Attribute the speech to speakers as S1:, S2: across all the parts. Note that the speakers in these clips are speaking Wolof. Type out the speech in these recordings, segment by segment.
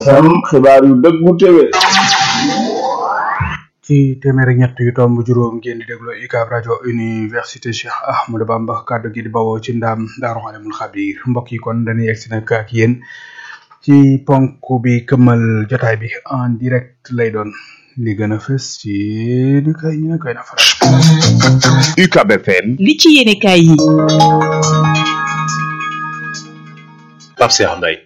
S1: FM xibaar yu dëggu téwé
S2: ci téeméer ak ñett yu tomb juróom ngeen di déglu UCAB rajo université Cheikh Ahmadou Bamba kàddu gi di bawoo ci ndaam Daaru Alimul Xabiir mbokk yi kon dañuy egsi nag ak yéen ci ponk bi këmmal jotaay bi en direct lay doon li gën a fës ci ni kay ñu ne koy na faral
S3: UCAB FM
S4: li ci yéene kaay yi
S3: Pape Cheikh Mbaye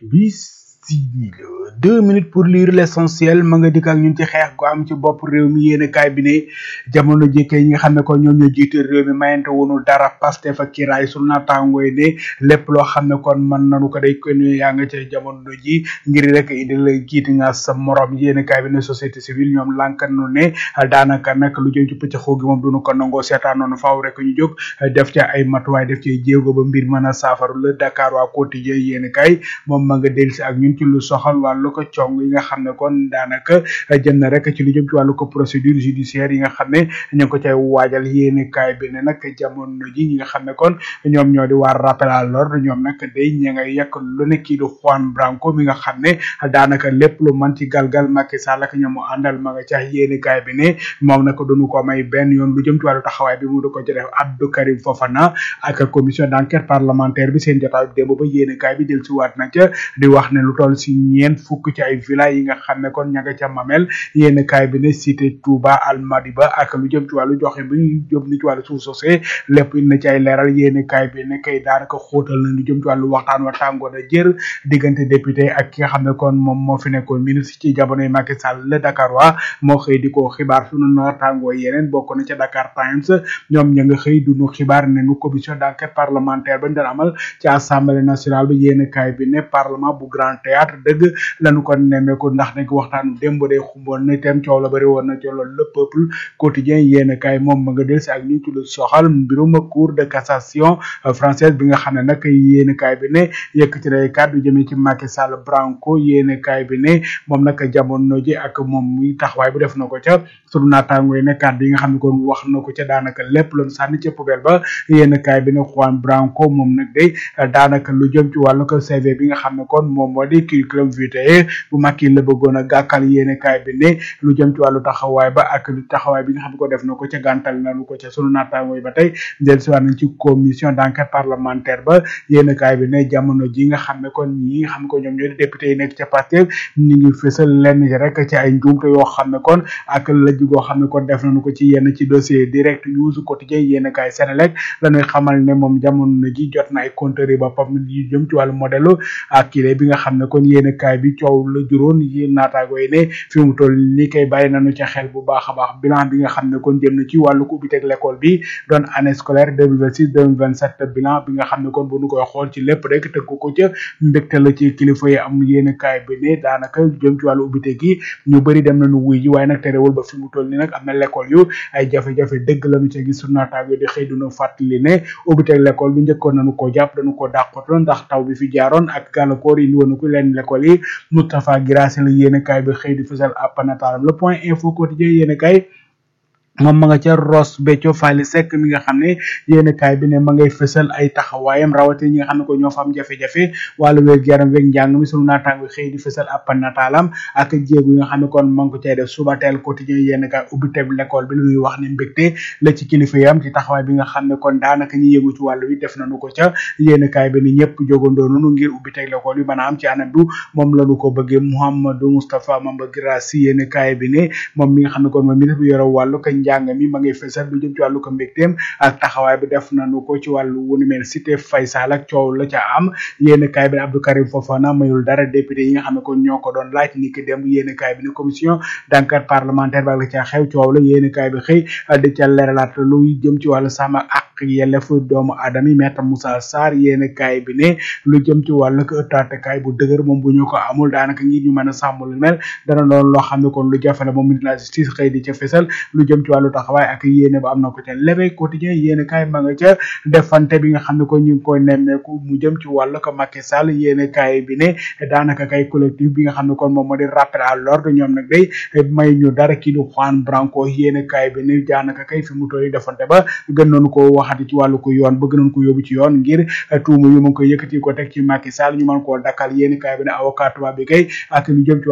S2: bisimila deux minutes pour lire l'essentiel ma nga dikk ak ñun ci xeex gu am ci bopp réew mi yéene kaay bi ne jamono jëkke yi nga xam ne ko ñoom ñoo jiite réew mi mayante wunu dara Pastef ak kiraay su naataangooy ne lépp loo xam ne kon mën nanu ko day kon yaa nga ca jamono ji ngir rek indi la jiiti nga sa morom yéene kaay bi ne société civile ñoom lànkan nu ne daanaka nag lu jëm ci pëccëxoo gi moom duñu ko nangoo seetaan noonu faaw rek ñu jóg def ca ay matuwaay def ci jéego ba mbir mën a saafaru la Dakar waa quotidien yéene kaay moom ma nga dellusi ak ñun ci lu soxal wàllu ko cong yi nga xam ne kon daanaka jëm na rek ci lu jëm ci wàllu ko procédure judiciaire yi nga xam ne ñu ngi ko cay waajal yéene kaay bi ne nag jamono ji ñi nga xam ne kon ñoom ñoo di waar rappel à l'ordre ñoom nag day ña ngay yekk lu ne kii di Juan Branco mi nga xam ne daanaka lépp lu man ci galgal Macky Sall ak ñamu àndal ma nga ca yéene kaay bi ne moom nag duñu ko may benn yoon lu jëm ci wàllu taxawaay bi mu du ko ci def Abdou Karim Fofana ak commission d'enquête parlementaire bi seen jotaay démb ba yéene kaay bi del si waat na ca di wax ne lu toll si ñeent fukk ci ay villa yi nga xam ne kon ña nga ca mamel yéen kaay bi ne cité Touba Almadiba ak lu jëm ci wàllu joxe bi ñu jëm ni ci wàllu suuf sosé lépp na ci ay leeral yéen kaay bi ne kay daanaka xóotal na lu jëm ci wàllu waxtaan wa tàngoor a jër diggante député ak ki nga xam ne kon moom moo fi nekkoon ministre ci jamonoy Macky Sall le Dakar waa moo xëy di ko xibaar sunu noor tàngoo yeneen bokk na ca Dakar Times ñoom ña nga xëy duñu xibaar ne nu commission d'enquête parlementaire bañ doon amal ci assemblée nationale bi yéen kaay bi ne parlement bu grand théâtre dëgg lañu ko nemmeeku ndax dañ ko waxtaanu démb day xumboon na itam coow la bari woon na ci loolu le peuple quotidien yéen kaay moom ma nga del si ak ñu ci lu soxal mbirum cour de cassation française bi nga xam ne nag yéen kaay bi ne yëkk ci day kàddu jëmee ci Macky Sall Branco yéen kaay bi ne moom nag jamono ji ak moom muy taxawaay bu def na ko ca sunu naataango yi ne kàddu yi nga xam ne kon wax na ko ca daanaka lépp loon sànni ca poubelle ba yéen kaay bi ne Juan Branco moom nag day daanaka lu jëm ci wàllu ko CV bi nga xam ne kon moom moo di curriculum vitae bu Macky la bëggoon a gàkkal yéene kaay bi ne lu jëm ci wàllu taxawaay ba ak lu taxawaay bi nga xam ne ko def na ko ca gàntal nañu ko ca sunu naataango yi ba tey dellusiwaat nañ ci commission d'enquête parlementaire ba yéene kaay bi ne jamono ji nga xam ne kon ñi nga xam ne ko ñoom ñoo di député yi nekk ca Pastef ñu ngi fësal lenn ci rek ci ay njuumte yoo xam ne kon ak lëj goo xam ne kon def nañu ko ci yenn ci dossier direct news quotidien yéene kaay Sénélec lañuy xamal ne moom jamono ji jot na ay compteur yi boppam yu jëm ci wàllu modèle ak kile bi nga xam ne kon yéene kaay bi coow la juróon yéen naataago yi ne fi mu toll ni kay bàyyi nañu ca xel bu baax a baax bilan bi nga xam ne kon jëm na ci wàllu ko ubbiteg l'école bi doon année scolaire 2026 2027 bilan bi nga xam ne kon bu nu koy xool ci lépp rek tëgg ko ca mbégte la ci kilifa yi am yéene kaay bi ne daanaka jëm ci wàllu ubbite gi ñu bëri dem nañu wuy ji waaye nag terewul ba fi mu toll ni nag am na l'école yu ay jafe-jafe dëgg lañu ca gis su naataago di xëy duna fàttali ne ubbiteg l'école bi njëkkoon nañu ko jàpp dañu ko dàqatoon ndax taw bi fi jaaroon ak gàllankoor yi woon ko leen l'école yi Moustapha Guirassy la yéene kaay bi xëy di fësal ab nataalam le point info quotidien yéene kaay moom ma nga ca Ross Béthio Faly Seck mi nga xam ne yéen kaay bi ne ma ngay fësal ay taxawaayam rawatina ñi nga xam ne ko ñoo fa am jafe-jafe wàllu wér yaram weeg njàng mi sunu naataango xëy di fësal ab nataalam ak jéegu yi nga xam ne kon ma ngi ko cay def suba teel quotidien yéen kaay ubbi teb l'école bi lu ñuy wax ne mbégte la ci kilifa yi am ci taxawaay bi nga xam ne kon daanaka ñi yëngu ci wàllu wi def nañu ko ca yéen kaay bi ni ñëpp jogandoo nañu ngir ubbi teg l'école bi maanaam ci anam bi moom lañu ko bëggee Mouhamadou Moustapha Mamba Guirassy yéen kaay bi ne moom mi nga xam ne kon mooy ministre bi yore wàllu ko njàng mi ma ngay fësal lu jëm ci wàllu ko mbégteem ak taxawaay bi def nañu ko ci wàllu wunu mel cité Faysal ak coow la ca am yéen kaay bi ne Abdou Karim Fofana mayul dara député yi nga xam ne kon ñoo ko doon laaj ni ki dem yéen kaay bi ne commission d'enquête parlementaire ba la ca xew coow la yéen kaay bi xëy di ca leeralaat lu jëm ci wàllu sàmm ak yellefu doomu aadama yi maître Moussa Sarr yéen kaay bi ne lu jëm ci wàllu ko ëttaatekaay bu dëgër moom bu ñu ko amul daanaka ngir ñu mën a sàmm lu mel dana doon loo xam ne kon lu jafe la moom ministre de la justice xëy di ca fésal lu jëm ci wàllu taxawaay ak yéene ba am na ko ca lebe quotidien yéene kaay ma nga ca defante bi nga xam ne ko ñu ngi koy nemmeeku mu jëm ci wàllu ko Macky Sall yéene kaay bi ne daanaka kay collectif bi nga xam ne kon moom moo di rappel à l'ordre ñoom nag day may ñu dara kii di Juan Branco yéene kaay bi ne daanaka kay fi mu toll nii defante ba gën nañu ko waxati ci wàllu ko yoon bëgg nañu ko yóbbu ci yoon ngir tuuma yu mu ngi koy yëkkati ko teg ci Macky Sall ñu mën koo dakkal yéene kaay bi ne avocat tubaab bi kay ak lu jëm ci